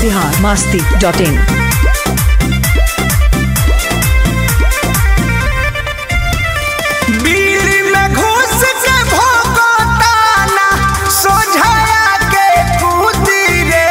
Bihar Masti dot इन बिल्ली में घुस के भोगताना सोझाया के कूदी रे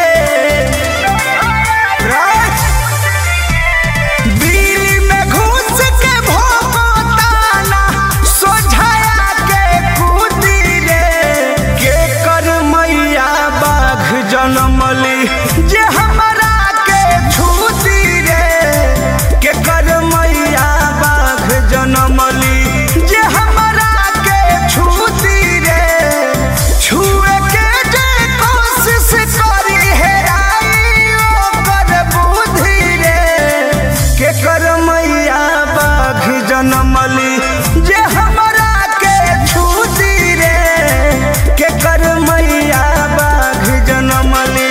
बिल्ली में घुस के भोगताना सोझाया के कूदी रे के कर मैया बाघ जनमली जे हमरा के छूती रे के कर मैया बाघ जनमली जे हमरा के छूती रे छुए के जे कोशिश करी हेराई ओकर बुद्धि रे के कर मैया बाघ जनमली जे हमरा के छूती रे के कर मैया बाघ जनमली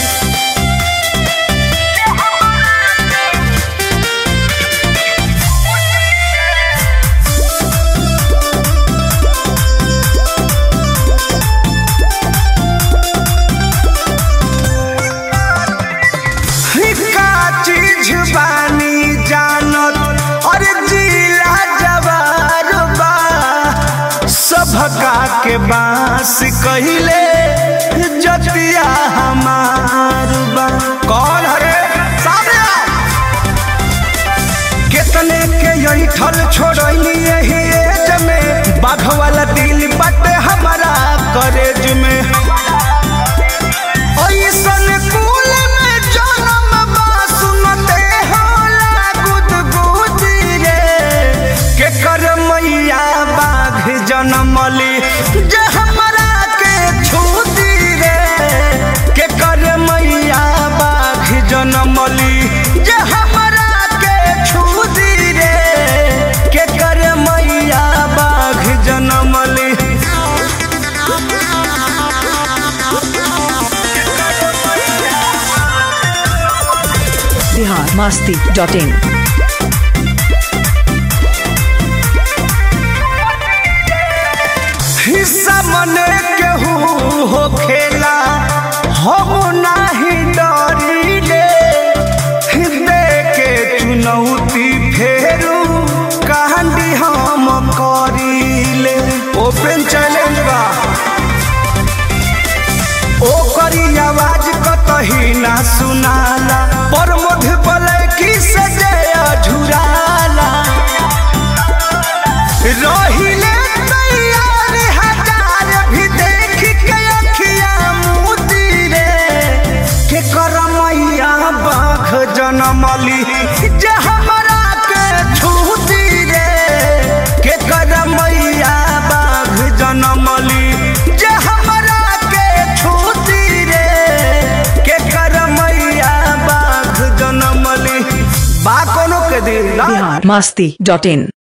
का चीज बानी जानत और जिला जवार बा सभका के बांस कहिले जतिया हमार बा कौन हरे सामने आओ। कितने के यही ठल छोड़नी यही एज में बाघ वाला दिल बटे हमारा करेज में ऐसन कुल में जन्म बा सुनते होला गुदगुदी रे के कर मैया बाघ जनमली जे हमरा के छूती रे के कर मैया बाघ जनमली जे हमरा के छूती रे के कर मैया बाघ जनमली बिहार मास्ती डॉट इन हिस्सा मने केहू हो खेला हम नाही डरिले हृदय के चुनौती फेरू कहानी हम करिले ओपन चैलेंज बा ओकरी आवाज कतही ना सुनाला पर मध्य बलैकी से जय झुराला रहिले तैयार हजार भी देख के अखिया मोती रे के करमैया बाघ जनमली जे हमरा के छूती रे के करमैया बाघ जनमली जे हमरा के छूती रे के करमैया बाघ जनमली बा कोनो के दिल ना बिहार मास्ती डॉट इन